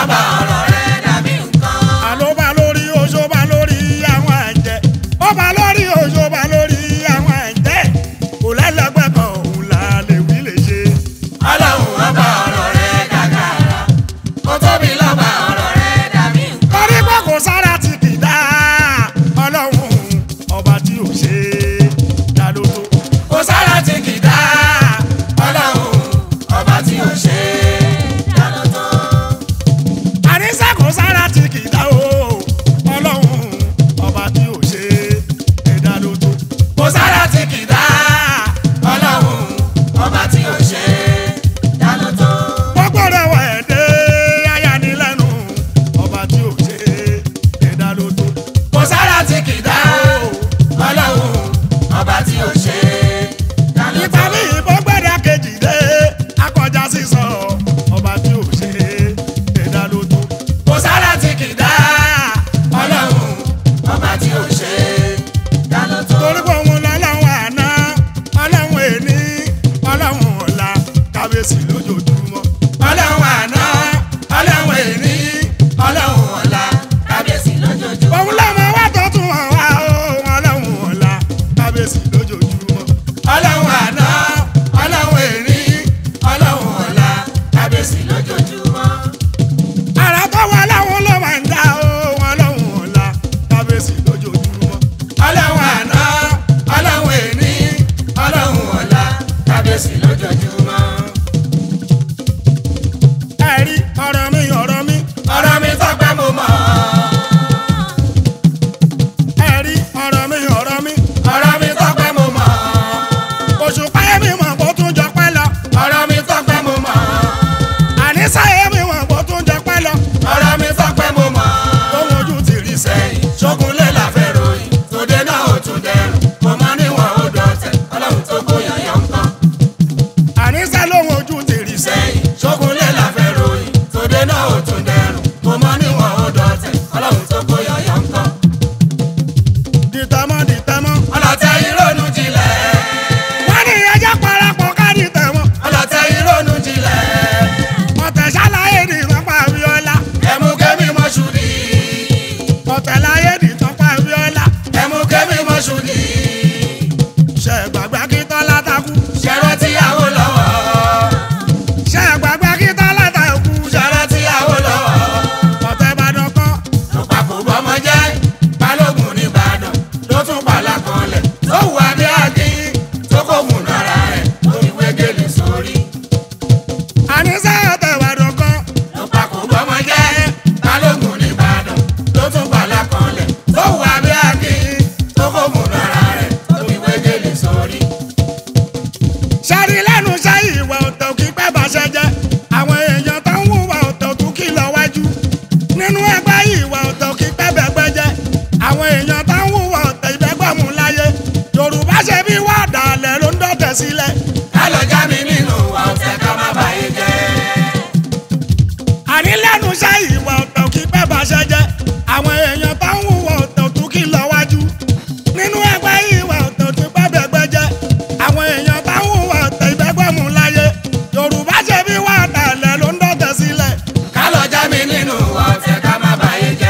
ọba ọ̀rọ̀ rẹ̀ dàbí nǹkan. àlóbá lórí oṣooba lórí àwọn àjẹ́ ọba lórí oṣooba lórí àwọn àjẹ́ kò lẹ́lẹ́gbẹ́ kan òun là lè wí lè ṣe. ọlọ́run ọba ọ̀rọ̀ rẹ̀ gàgàrà ó tóbi lọ́ba ọ̀rọ̀ rẹ̀ dàbí nǹkan. torí pé kò sára tí kì í dá ọlọ́run ọba tí ò ṣe é dá ló tó. kò sára tí kì í dá ọlọ́run ọba tí ò ṣe é dáná tán. àníṣe kò sára tí kì í dá o ọlọ́run ọba tí ò ṣe é dá ló tó. kò sára tí kì í dá ọlọ́run ọba tí ò ṣe é dáná tán. gbogbo rẹ̀ wọ̀ ẹ́ dé ayánilẹ́nu ọba tí ò ṣe é dá ló tó. kò sára tí kì í dá ọlọ́run ọba tí ò ṣe é dáná ìgbà tán. mi ìbọn gbẹ́dá kejì dé akọjá sísọ ọba tí ò ṣe é dá ló tó. kò sára tí kì í dá ọlọ́run ọba tí ò ṣe é dáná tán. torí pé òun lọ́lọ́run àná ọlọ́run èní ọlọ́run ọ̀la kábíyèsí lójoojúmọ́. ọlọ́run àná ọlọ́run èní ọlọ́run ọ̀la kábíyèsí lójoojúmọ́. òun lọ́mọ wá tó tún hàn wá o ọlọ́run ọ̀la kábíyèsí lójoojúmọ́. ọlọ́run àná ọlọ́run èní ọlọ́run ọ̀la kábíyèsí lójoojúmọ́. ara tó wà láwọn ló máa ń dá o ọlọ́run ọ̀la kábíyèsí lójoojúmọ́. ọlọ́run àná ọlọ́run èní ọlọ́run ọ̀la kábíyèsí lójoojúmọ́. ẹ̀rí ọ̀rọ̀ mi ọ̀rọ̀ mi ọ̀rọ̀ mi tọ́pẹ́ mo mọ̀ ẹ̀rí ọ̀rọ̀ mi ọ̀rọ̀ mi ọ̀rọ̀ mi tọ́pẹ́ mo mọ̀ òṣùpá yẹn mi mọ̀ kó tún jọ pẹ́ lọ ọ̀rọ̀ mi tọ́pẹ́ mo mọ̀ àníṣe yẹn mi mọ̀ kó tún jọ pẹ́ lọ ọ̀rọ̀ mi tọ́pẹ́ mo mọ̀. ohun ojú ti rí sẹ́yìn. sẹ́yìn ṣógunlé la fẹ́ ròyìn tòde náà ò tún dẹrùn mo máa níwọ̀n ó dọ̀tẹ̀ ọlọ́run tó kóyà yọ ń kọ́. àníṣe lóhun ojú ti rí sẹ́yìn. sẹ́yìn ṣógunlé la fẹ́ ròyìn tòde náà ò tún dẹrùn mo máa níwọ̀n ó dọ̀tẹ̀ ọlọ́run tó kóyà yọ ń kọ́. dìtẹ̀mọ́ dìtẹ̀mọ́. ọlọ́tẹ̀ ìrònú jinlẹ̀ wọ́n ní ẹjẹ́ parapọ̀ ká dìtẹ̀mọ́. ọlọ́tẹ̀ ìrònú jinlẹ̀ ọ̀tẹ̀ ṣàlàyé ní ìtọ́pá abiola. ẹ̀mú kẹ́mi mọ́ṣúdì ọ̀tẹ̀ láyé ní ìtọ́pá abiola. ẹ̀mú kẹ́mi mọ́ṣúdì ṣe gbàgbá kí tọ́lá takú. ṣẹ̀rọ tíyàwó lọ́wọ́ ṣe gbàgbá kí tọ́lá takú. ṣẹ̀rọ tíyàwó lọ́wọ́. ọ̀tẹ̀ ìbàdàn kan. ló papò bọ́mọ jẹ́ balógun nìbàdàn ló tún pàlà kanlẹ̀ tó wù adé àdín tó kò mú nára rẹ̀ tó fi wégele sórí. àníṣe ọ̀tẹ̀ ìbàdàn kan. ló papò bọ́mọ jẹ́ balógun nìbàdàn ló tún pàlà kanlẹ̀ tó wù adé àdín tó kò mú nára rẹ̀ tó fi wégele sórí. ṣẹ́rí lẹ́nu iṣẹ́ ìwà ọ̀tẹ̀ òkì pẹ́ bàṣẹ jẹ́. àwọn èèyàn tó ń hùwà ọ̀tẹ̀ òtún kì lọ wájú. nínú ẹgbẹ́ ìwà ọ̀tẹ̀ òkì pẹ́ bẹ̀gbẹ́ jẹ́. àwọn èèyàn tó ń hùwà ọ̀tẹ̀ ìbẹ́gbẹ̀mú láyé. yorùbá ṣe bí wà dàlẹ̀ ló ń dọ̀tẹ̀ sílẹ̀. ká lọ já mi nínú wa ọ̀tẹ̀ ká má bàyé jẹ́. àní lẹ́nu iṣẹ́ ìwà ọ̀tẹ̀ òkì pẹ́ bàṣẹ jẹ́. àwọn èèyàn tó ń hùwà ọ̀tẹ̀ òtún kì lọ wájú. nínú ẹgbẹ́ ìwà ọ̀tẹ̀ òtún pẹ́ bẹ̀gbẹ́ jẹ́. àwọn èèyàn tó ń hùwà ọ̀tẹ̀ ìbẹ́gbẹ̀mú láyé. yorùbá ṣe bí wà dàlẹ̀ ló ń dọ̀tẹ̀ sílẹ̀. ká lọ já mi nínú wa ọ̀tẹ̀ ká má bàyé jẹ́.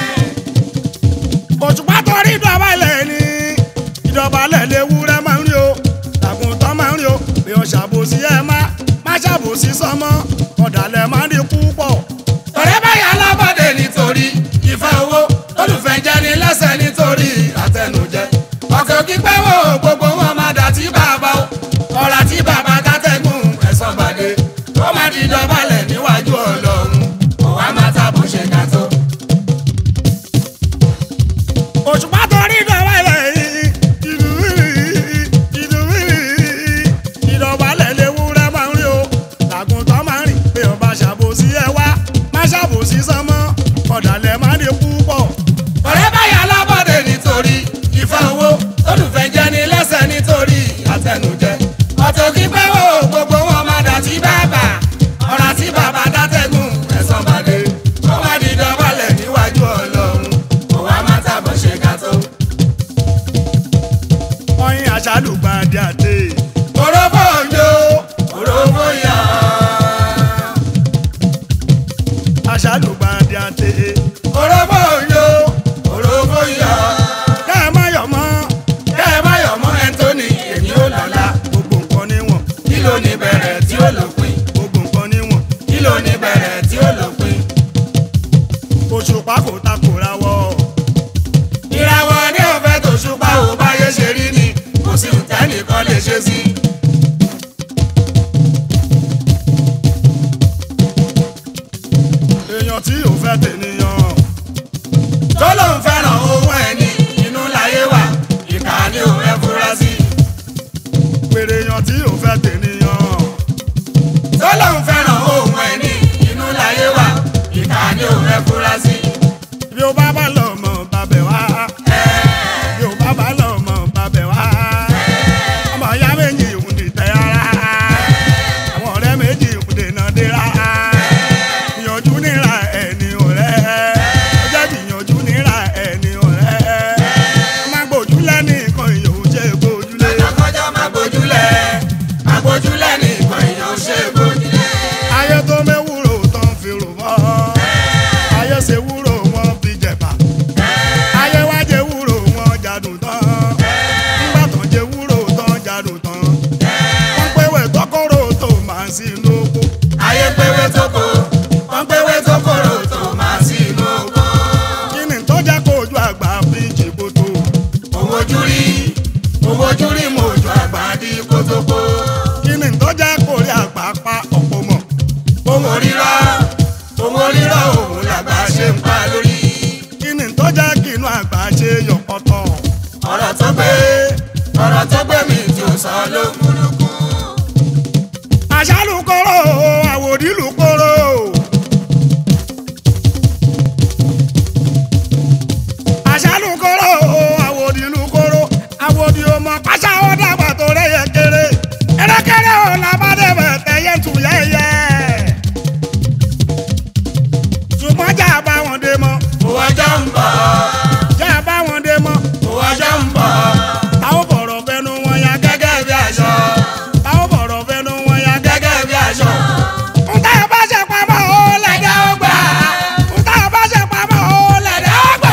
òṣùpá torí ìdọ̀bálẹ̀ ni ìdọ̀bálẹ̀ léwúrẹ́ máa ń rí o tàgùntàn máa ń rí o bí o ṣàbòsí ẹ má má ṣàbòsí sọmọ ọ̀dàlẹ̀ máa ń rí púpọ̀. ọ̀rẹ́ báyà alábọ̀dé nítorí ìfẹ́ owó olùfẹ́ jẹ́ ní lẹ́sẹ̀ nítorí àtẹnujẹ. ọ̀kẹ́ òkì pẹ́ wò gbogbo wọn máa dà tí bàbá o ọ̀rà tí bàbá kátẹ́gùn ẹ̀sán gbàdé ó máa di dọ̀bálẹ̀ níwájú ọlọ́run òwá máa tàbó ṣe ká tó. òṣùpá torí ìdọ̀bálẹ̀ yìí ìdọ̀bálẹ̀ léwúrẹ́ máa ń rí o tàgùntàn máa ń rìn bí o bá ṣàbòsí ẹ wá má ṣàbòsí sọmọ ọ̀dàlẹ̀ máa ń rí púpọ̀. ọ̀rẹ́ báyà alábọ̀dé nítorí ìfẹ́ owó olùfẹ́ jẹ́ ní lẹ́sẹ̀ nítorí àtẹnujẹ. ọ̀tẹ̀ òkì pẹ́ wò gbogbo wọn máa dà tí bàbá ọ̀rà tí bàbá dátẹ́gùn ẹ̀sán bàdé ó máa di dọ̀bálẹ̀ níwájú ọlọ́run òwá máa tàbọ̀ ṣe ká tó. ọyìn àṣàlùgbàdì àti orógbó òjò orógbó yá. aṣáàlùgbàdì àti. Orógbó yo, orógbó yọ. kẹ́ ẹ má yọ̀ mọ́ Kẹ́ ẹ má yọ̀ mọ́ Anthony, èmi ò lọ́la. gbogbo nǹkan níwọ̀n Kí ló ní bẹ̀rẹ̀ tí ó lópin? gbogbo nǹkan níwọ̀n Kí ló ní bẹ̀rẹ̀ tí ó lópin? òṣùpá kò takò ra wọ́ Ìràwọ̀ ní ọ̀fẹ́ tó ṣùpá ò báyé ṣe rí ni, kò sí ìtẹ́nìkan lè ṣe sí. èèyàn tí ò fẹ́ tènìyàn Tó lóun fẹ́ràn owó ẹni, inú láyé wà, ìkà ni òun ẹ fura sí. pèrè èèyàn tí ò fẹ́ tènìyàn Tó lóun fẹ́ràn owó ẹni, inú láyé wà, ìkà ni òun ẹ fura sí. bí ó bá bá lọ mọ̀ bàbẹ̀ wá bí ó bá bá lọ mọ̀ bàbẹ̀ wá ọmọ ìyá méjì ń dìtẹ̀ ara àwọn ọ̀rẹ́ méjì ń dènà dira ìyànjú níra ẹni ọ̀rẹ́ ó jẹ́ ìyànjú níra ẹni ọ̀rẹ́ má gbójú lẹ́nìkan ìyòwò jẹ́ gbójúlé Lọ́kọjọ́ máa gbójúlẹ̀, máa gbójúlẹ̀ ní ìkan èèyàn ṣe gbójúlẹ̀. ayé tó méwúrò tán fi rò mọ́ ayé ṣe wúrò wọn fi jẹ̀bà ayé wá jẹ wúrò wọn jàdùn tán nígbà tán jẹ wúrò tán jàdùn tán wọ́n péwé tọkọrọ tó máa ń sí lóko Ayé péwé tó kó, wọ́n péwé tó kóró tó máa sí inú oko. kí ni tó jẹ́ kó ojú àgbà fi jìbòtò Owó ojú rí, owó ojú rí mo ojú àgbà di kótópó. kí ni tó jẹ́ kó rí àgbà pa ọ̀pọ̀ mọ̀ Owó rírọ́, owó rírọ́ òun làgbà ṣe ń pa lórí. kí ni tó jẹ́ kí inú àgbà ṣe yọ̀pọ̀tọ̀ Ọ̀rọ̀ tó gbé, ọ̀rọ̀ tó gbé mi tí ò sọ ló múlùkù. àṣàlùkọ́rọ̀ àwòdìlùkọ́rọ̀. àṣàlùkọ́rọ̀ àwòdìlùkọ́rọ̀ àwòdì ọmọ pàṣẹ ó dàgbà tó rẹ̀yẹ kéré ẹ̀rẹ́kẹ́rẹ́ ò làbádẹ́bẹ̀ tẹ̀yẹ tù yẹ́yẹ́. ṣùgbọ́n jà bá wọn dé mọ́ Owó ọjọ́ ń bọ̀, jà bá wọn dé mọ́ owó ọjọ́ ń bọ̀, táwọn bọ̀rọ̀ fẹnu wọn ya gẹ́gẹ́ gẹ́gẹ́ bí aṣọ, táwọn bọ̀rọ̀ fẹnu wọn ya gẹ́gẹ́. gẹ́gẹ́ bí aṣọ. Ntá bá ṣe pamọ́ ó lẹ̀dá ó gbà. Ntá bá ṣe pamọ́ ó lẹ̀dá ó gbà.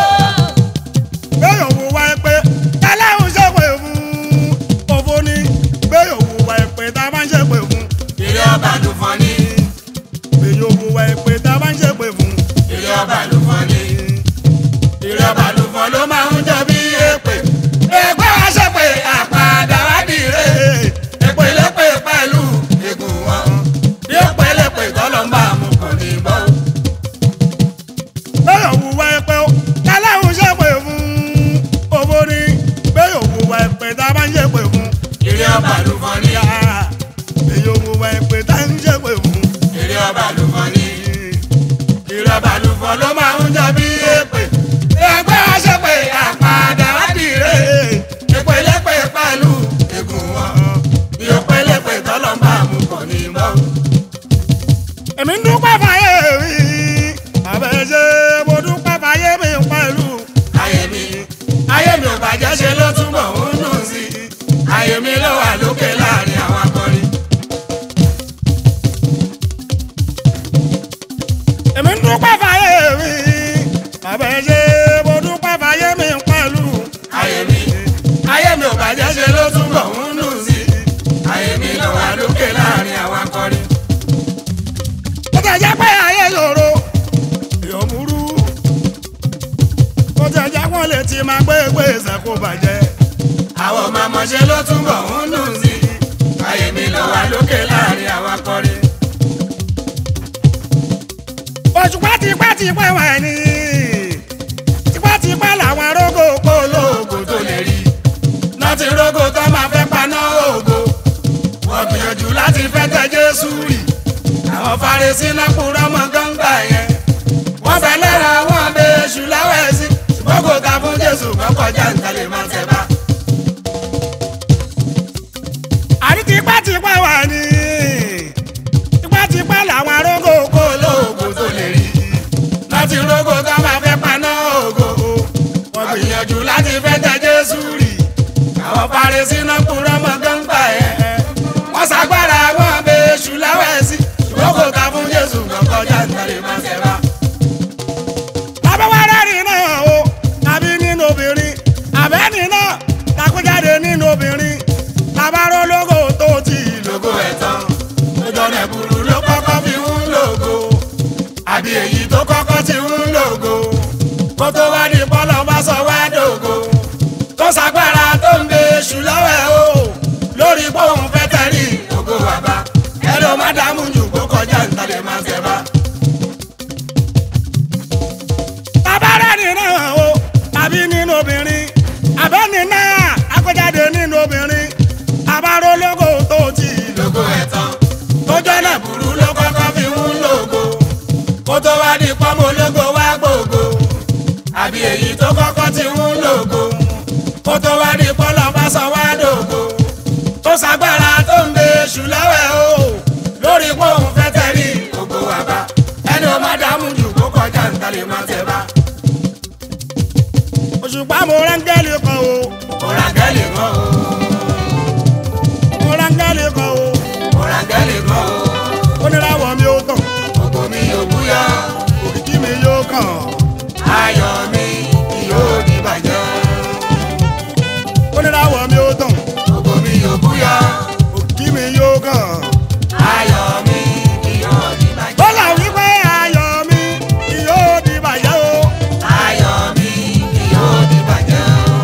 Bẹ́ẹ̀ òwò wa ẹ pé tẹ́lẹ̀ ń ṣe pé fún òfò ni. Bẹ́ẹ̀ òwò wa ẹ pé tá a bá ń ṣe pé fún. Ilé ọba ló fọ́ ní, Bẹ́ẹ̀ òwò wa ẹ pé tá a bá ń ṣe pé fún. ilé ọba ló fọ́ ní. Ilé ọba ló fọ́ ló máa ń jọ bí èpè. Èpè wá ṣe pé àpàdà wá dìre. Èpè lépè pẹ̀lú egun wọn. Bí èpè lépè tọ́lọ́ ń bá mu kò ní bọ́. Bẹ́ẹ̀ òwò wa ẹ pé ó tẹ́lẹ̀ ń ṣe pé fún òfò ni. Bẹ́ẹ̀ òwò wa ẹ pé tá a bá ń ṣe pé fún. Ilé ọba ló fọ́ ní, Bẹ́ẹ̀ òwò wa ẹ pé tá a ń ṣe pé fún. ilé ọba ló fọ́ ní. Ilé ọba ló fọ́ ló máa ń jọ bí èpè. Èpè wá ṣe pé àpàdà wá dìre. Èpè lépè pẹ̀lú egun wọn. Bí èpè lépè tọ́lọ́ ń bá mu kò ní bọ́. èmi ń dúpẹ́ fàyè mi àbẹ̀ṣe mo dúpẹ́ fàyè mi pẹ̀lú ayé mi ayé mi ò bàjẹ́ ṣe ló túbọ̀ ń dùn sí i ayé mi ló wà lókè láàrin àwọn akọrin. èmi ń dúpẹ́ fàyè mi àbẹ̀ṣe mo dúpẹ́ fàyè mi pẹ̀lú ayé mi ayé mi ò bàjẹ́ ṣe ló túbọ̀ ń dùn sí i ayé mi ló wà lókè láàrin àwọn akọrin. ó ti jẹ́ pé ayé ṣòro èèyàn burú ó ti jẹ́ pọ́n lè ti máa gbé gbèsè kó bàjẹ́ àwọn ọmọ ọmọṣẹ́ ló túbọ̀ ń dùn sí i ayé mi ló wà lókè láàrin àwọn akọrin. òṣùpá tipẹ́tipẹ́ wà ní tipẹ́tipẹ́ làwọn arógó kó olóògùn tó lè rí náà ti rógò tó máa fẹ́ paná ògo wọ́n gbìyànjú láti fẹ́ tẹ Jésù rì àwọn Farisí náà kúrọ́ mọ́ gángbà yẹn wọ́n fẹ́ lẹ́ra wọn bẹ èṣù láwẹ̀ sí ṣùgbọ́n kò ta fún Jésù kọ́ kọjá nǹkan lè máa tẹ̀ bá. àrí tipẹ́tipẹ́ wà ní tipẹ́tipẹ́ làwọn arógó kó olóògùn tó lè rí náà ti rógò tó máa fẹ́ paná ògo wọ́n gbìyànjú láti fẹ́ tẹ Jésù rì àwọn Farisí náà kúrọ́ mọ́ gángbà yẹn wọ́n ṣàgbára wọn bẹ èṣù láwẹ̀ sí ṣùgbọ́n kò ta fún Jésù kọ́ kọjá nǹkan ntàlẹ̀ máa tẹ̀ bá. abẹ́wárẹ́ rìn náà o tàbí nínú obìnrin abẹ́ni náà takújáde nínú obìnrin tabaró lógo tó ti lò. lógo ẹ̀tàn lójọ́ náà burú ló kọ́kọ́ fi ń lògo àbí èyí tó kọ́kọ́ ti ń lògo kó tó wá ní bọ́lọ̀ bá sọ wá dògo tó sagbára tó ń bẹ èṣù lọ́wọ́ ẹ̀ o lórí bóun fẹ́ tẹ̀rí ògo bàbá ẹ ló má dààmú jù kó kọjá ntàlẹ̀ máa tẹ̀ bá. tabarẹ́ rìn náà o tàbí nínú obìnrin abẹ́ni náà takújáde nínú obìnrin tabaró lógo tó ti lò. lógo ẹ̀tàn lójọ́ náà burú ló kọ́kọ́ fi ń lògo kó tó wá ní pọ́nmọ́ ológo wá gbògo àbí èyí tó kọ́kọ́ ti ń lògo kó tó wá ní pọ́nlọ́ bá sọ wá dògo tó sagbára tó ń bẹ èṣù lọ́wọ́ ẹ̀ o lórí pọ́ùn fẹ́ tẹ̀rí ògo wà bá ẹni o má dààmú jù kó kọjá ntàlẹ̀ má tẹ̀ bá òṣùpá mo rángẹ́lì kan o òràǹgẹ́lì kan o mo rángẹ́lì kan o òràǹgẹ́lì kan o oníràwọ̀ mi ó tàn ògo mi ò búyọ́ òkìkí mi yóò kàn ayọ̀ mi kì yóò di bàjẹ́. oníràwọ̀ mi ó tàn Ògo mi ò búyọ́, òkìkí mi yóò kàn. ayọ̀ mi kì yóò di bàjẹ́. bọ́lá wípé ayọ̀ mi kì yóò di bàjẹ́ o. Ayọ̀ mi kì yóò di bàjẹ́.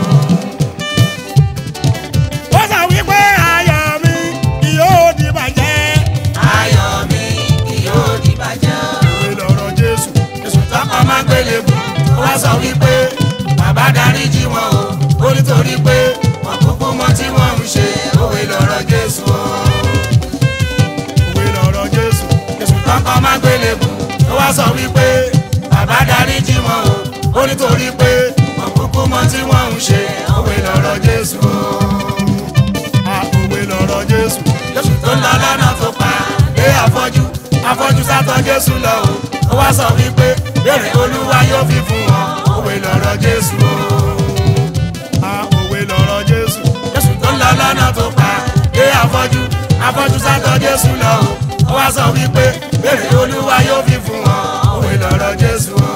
bọ́lá wípé ayọ̀ mi kì yóò di bàjẹ́. Ayọ̀ mi kì yóò di bàjẹ́. òwe lọ̀rọ̀ jésù. Èṣù tọ́kọ máa ń gbélé bù, ó wá sọ wípé bàbá darí jí wọn o. Ó nítorí pé wọn kúkú mọ tí wọ́n ń ṣe òwe lọ́rọ̀ Jésù o. òwe lọ̀rọ̀ jésù. Èṣù tọ́kọ máa ń gbélé bù, ó wá sọ wípé bàbá darí jí wọn o. Ó nítorí pé wọn kúkú mọ tí wọ́n ń ṣe òwe lọ́rọ̀ Jésù o. a òwe lọ̀rọ̀ jésù. lóṣù tó ń lọ lọ́nà tó pa dé afọ́jú afọ́jú sátọ́ jésù lọ o ó wá sọ wípé béèrè olúwa yóò fi fún wọn òwe lọ̀rọ̀ jésù o. a òwe lọ̀rọ̀ jésù. lóṣù tó ń lọ lọ́nà tó pa dé afọ́jú afọ́jú sátọ́ jésù lọ o ó wá sọ wípé béèrè olúwa yóò fi fún wọn òwe lọ̀rọ̀ jésù o.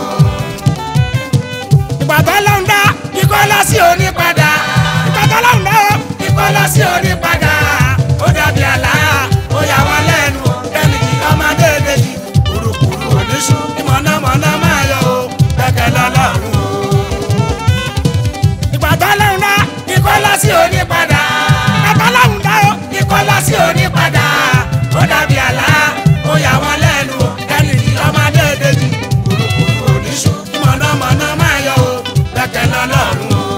ìgbà tó lọ́n dá ikọ́ lọ sí onípadà ìgbà tó lọ́n dá o. ikọ́ lọ sí onípadà ó dàbí àlá ó yà wọ́n lẹ́nu ẹnì kí ọmọdé méjì kùrùkùrù oníṣu ìmọ̀nàmọ́ná máa yọ o bẹ́kẹ̀ lọ́lọ́run o. ìgbà tó lọ́n dá ikọ́ lọ sí onípadà ìgbà tó lọ́n dá o. ikọ́ lọ sí onípadà ó dàbí àlá ó yà wọ́n lẹ́nu ẹnì kí ọmọdé méjì kùrùkùrù oníṣu ìmọ̀nàmọ́ná máa yọ o bẹ́kẹ̀ lọ́lọ́run o.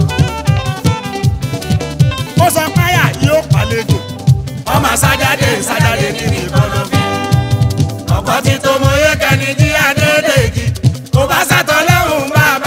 ó sọ páyà yóò pàlejò. ọmọ sájáde sájáde nínú ìkọlọ́fín. ọkọ tí tó mọ yé kẹni jí adédèjì kò bá sàtọ̀ lẹ́hùn bá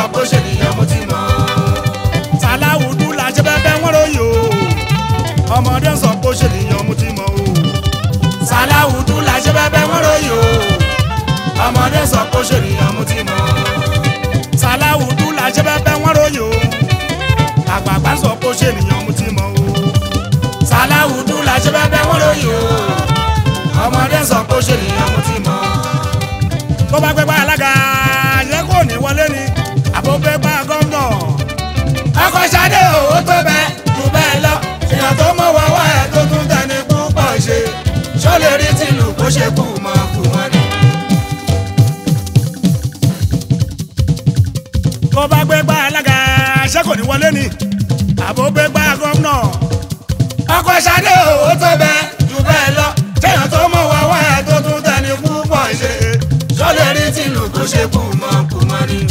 sọ pé ó ṣe nìyẹn mo ti mọ̀. sàláwùdú la ṣe bẹ́ẹ̀ wọ́n ròyìn o ọmọdé sọ pé ó ṣe nìyẹn mo ti mọ̀ o sàláwùdú la ṣe bẹ́ẹ̀ wọ́n ròyìn o ọmọdé sọ pé ó ṣe nìyẹn mo ti mọ̀. sàláwùdú la ṣe bẹ́ẹ̀ wọ́n ròyìn o àgbààgbà sọ pé ó ṣe nìyẹn mo ti mọ̀ o sàláwùdú la ṣe bẹ́ẹ̀ wọ́n ròyìn o ọmọdé sọ pé ó ṣe nìyẹn mo ti mọ̀. tó bá gbégbá alága yẹ kó ní wọlé ni àbó gbégbá gómìnà ọkọ̀ ṣadé owó tó bẹ́ẹ̀ jù bẹ́ẹ̀ lọ èèyàn tó mọ̀ wọ́wọ́ ẹ̀ tó tún tẹni púpọ̀ ṣe ṣó lè rí tìlù kó ṣe kú mọ́ kú wọn ni. tó bá gbégbá alága ṣé kò ní wọlé ni àbó gbégbá gómìnà ọkọ̀ ṣadé owó tó bẹ́ẹ̀ jù bẹ́ẹ̀ lọ èèyàn tó mọ̀ wọ́wọ́ ẹ̀ tó tún tẹni púpọ̀ ṣe ṣó lè rí tìlù kó ṣe kú mọ́ kú wọn ni.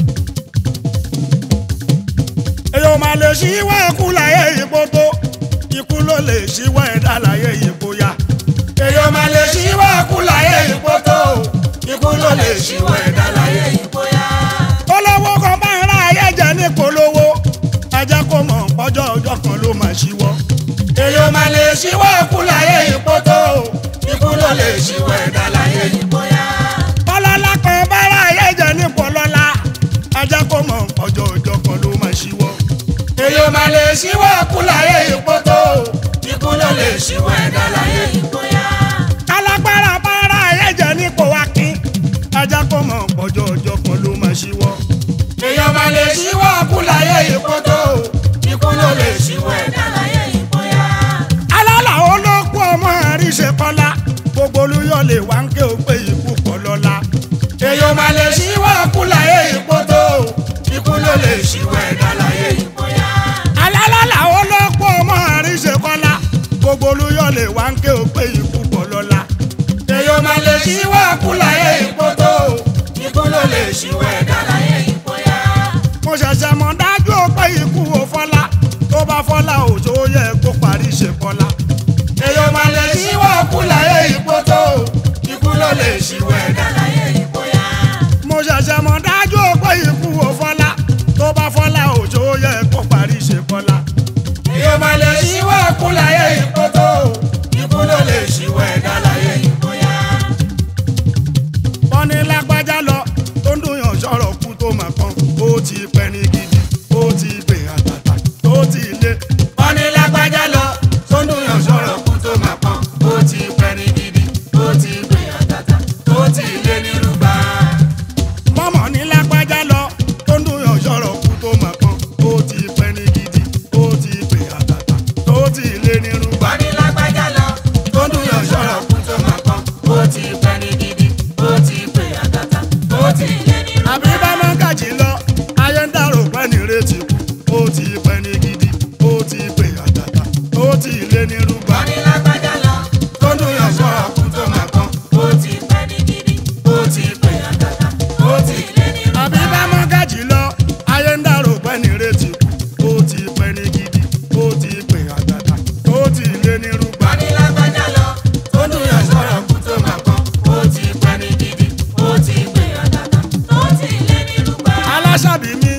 èyàn máa lè ṣíwá ikú láyé ipò tó ikú ló lè ṣíwá ẹ̀dá láyé ipò ya èèyàn máa lè ṣíwọ́ kú láyé ipò tó ikú ló lè ṣíwọ́ ẹ̀dá láyé ipò yá. olówó kan bá ń ra ayé jẹ ní polówó ajá kó mọ̀ ọjọ́ ọjọ́ kan ló máa ṣíwọ́ èèyàn máa lè ṣíwọ́ kú láyé ipò tó ikú ló lè ṣíwọ́ ẹ̀dá láyé ipò yá. ọlọ́lá kan bá ra ayé jẹ ní polọ́lá ajá kó mọ̀ ọjọ́ ọjọ́ kan ló máa ṣíwọ́ èèyàn máa lè ṣíwọ́ kú láyé ipò tó ikú ló lè ṣíwọ́ ẹ̀dá láyé ipò yá. kálágbára bá ra ayé jẹ ní pòwákín ajá kó mọ̀ ọjọ́ ọjọ́ kan ló máa ṣíwọ́ èèyàn máa lè ṣíwọ́ kú láyé ipò tó ikú ló lè ṣíwọ́ ẹ̀dá láyé ipò yá. alálà olókù ọmọ àríṣe kọ́lá gbogbo olúyọ lè wá ń ké o pé ikú kọ́ lọ́la èèyàn máa lè ṣíwọ́ kú láyé ipò tó ikú ló lè ṣíwọ́ ẹ̀dá láyé ipò yá. alálà olókù ọmọ àríṣe kọ́lá gbogbo olúyọ lè wá ń ké o pé ikú kọ́ lọ́la èèyàn máa lè ṣíwọ́ kú láyé ipò tó ikú ló lè ṣíwọ́ ẹ̀dá láyé ipò yá. mo ṣẹ̀ṣẹ̀ mọ̀ dájú o pé ikú o fọ́lá tó bá fọ́lá òjò yẹ kó parí ṣe kọ́lá èèyàn máa lè ṣíwọ́ kú láyé ipò tó ikú ló lè ṣíwọ́ ẹ̀dá láyé ipò yá. mo ṣẹ̀ṣẹ̀ mọ̀ dájú o pé ikú o fọ́lá tó bá fọ́lá òjò yẹ kó parí ṣe kọ́lá èèyàn máa lè ṣíwọ́ kú láyé ipò tó ikú ló lè ṣíwọ́ ẹ̀dá láyé ipò yá. wọ́n ní lágbájá lọ tó ń dùn yàn sọ̀rọ̀ kú tó mà kan ó ti pẹ́ ní gidi ó ti pè àtàtà tó ti lé wọ́n ní lágbájá lọ tó ń dùn yàn sọ̀rọ̀ kú tó máa pọ́n ó ti pẹ́ ní gidi ó ti pè àtàtà ó ti lé ní rúbà. mọ́mọ́ ní lágbájá lọ tó ń dùn yàn sọ̀rọ̀ kú tó mà kan ó ti pẹ́ ní gidi ó ti pè àtàtà tó ti lé ní rúgbà. wọ́n ní lágbájá lọ tó ń dùn yàn sọ̀rọ̀ kú tó máa pọ́n ó ti pẹ́ ní gidi ó ti pè àtàtà ó ti lé ní rúbà. àbí bá máa ń kàjì lọ ayé ń dàrò pẹ́ ní retí kú ó ti pẹ́ ní gidi ó ti pè àtàtà ó ti lé ní rúgbà. wọ́n ní lágbájá lọ tó ń dùn yàn sọ̀rọ̀ kú tó máa pọ́n ó ti pẹ́ ní gidi ó ti pè àtàtà ó ti lé ní rúbà. àbí bá máa ń kàjì lọ ayé ń dàrò pẹ́ ní retí kú ó ti pẹ́ ní gidi ó ti pè àtàtà ó ti lé ní rúgbà. wọ́n ní lágbájá lọ tó ń dùn yàn sọ̀rọ̀ kú tó máa pọ́n ó ti pẹ́ ní gidi ó ti pè àtàtà ó ti lé ní rúbà. aláṣàbí mi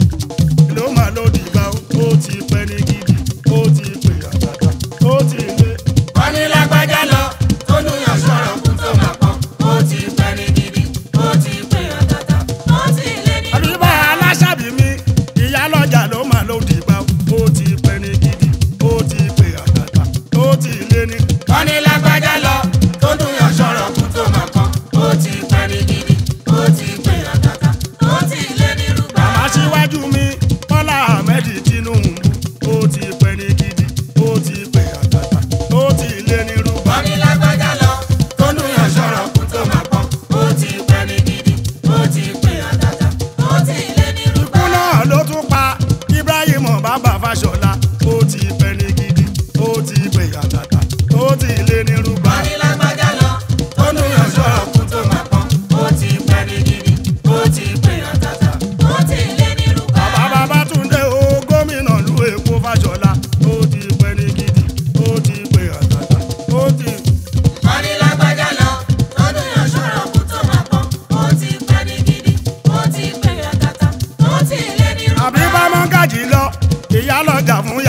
ló máa ló dìgbà ó ti pẹ́ ní gidi ó ti pè àtàtà ó ti lé. wọ́n ní lágbájá lọ tó dùn yàn sọ̀rọ̀ kú tó máa pọ́n ó ti pẹ́ ní gidi ó ti pè àtàtà ó ti lé ní àbí bá aláṣàbí mi ìyá lọ́jà ló máa ló dìgbà ó ti pẹ́ ní gidi ó ti pè àtàtà ó ti lé ní. wọ́n ní lágbájá lọ tó dùn yàn sọ̀rọ̀ kú tó máa pọ́n ó ti pẹ́ ní gidi ó ti pè àtàtà ó ti lé ní rúbà. màmá síwájú mi bọ́lá ahmed tinubu ó ti pẹ́ ní gidi ó ti pè àtàtà ó ti lé ní rúbà. wọ́n ní lágbájá lọ tó dùn yàn sọ̀rọ̀ kú tó máa pọ́n ó ti pẹ́ ní gidi ó ti pè àtàtà ó ti lé ní rúbà. ikú náà ló tún pa ibrahim bàbá fàṣọlá ó ti pẹ́ ní gidi ó ti pè àtàtà ó ti lé ní rúbà. wọ́n ní lágbájá lọ tó dùn yàn sọ̀rọ̀ kú tó máa pọ́n ó ti pẹ́ ní gidi ó ti pè àtàtà ó ti lé ní rúbà. bàbá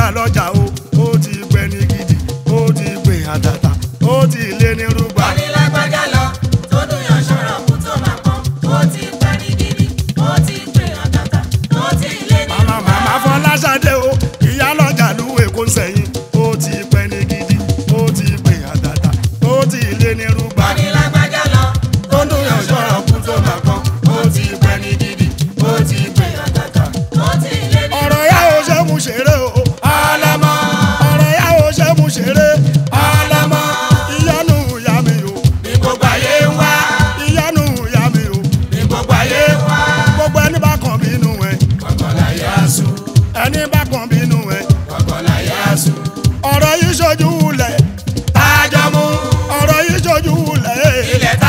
ìyá lọ́jà o ó ti pẹ́ ní gidi ó ti pè àtàtà ó ti lé ní rúgbà. wọ́n ní lágbájá lọ tó dùn yàn ṣọ́rọ̀ kú tó máa pọ́n ó ti pẹ́ ní gidi ó ti pè àtàtà ó ti lé ní màmá màmá fọláṣadé o ìyá lọ́jà lúwẹ̀ kó sẹ́yìn ó ti pẹ́ ní gidi ó ti pè àtàtà ó ti lé ní rúgbà. wọ́n ní lágbájá lọ tó dùn yàn ṣọ́rọ̀ kú tó máa pọ́n ó ti pẹ́ ní gidi ó ti pè àtàtà ó ti lé ní ọ̀rọ̀ yà ó ṣe mú ṣeré o ọlọ́mọ ọ̀rọ̀ yà ó ṣe mú ṣeré ọlọ́mọ ìyanu ìyá mi o ní gbogbo ayé ń wá ìyanu ìyá mi o ní gbogbo ayé ń wá gbogbo ẹni bá kàn bínú ẹ kọ̀kọ̀lá yá sùn ẹni bá kàn bínú ẹ kọ̀kọ̀lá yá sùn ọ̀rọ̀ yìí ṣojú wulẹ̀ tájọ́ mú ọ̀rọ̀ yìí ṣojú wulẹ̀ ilẹ̀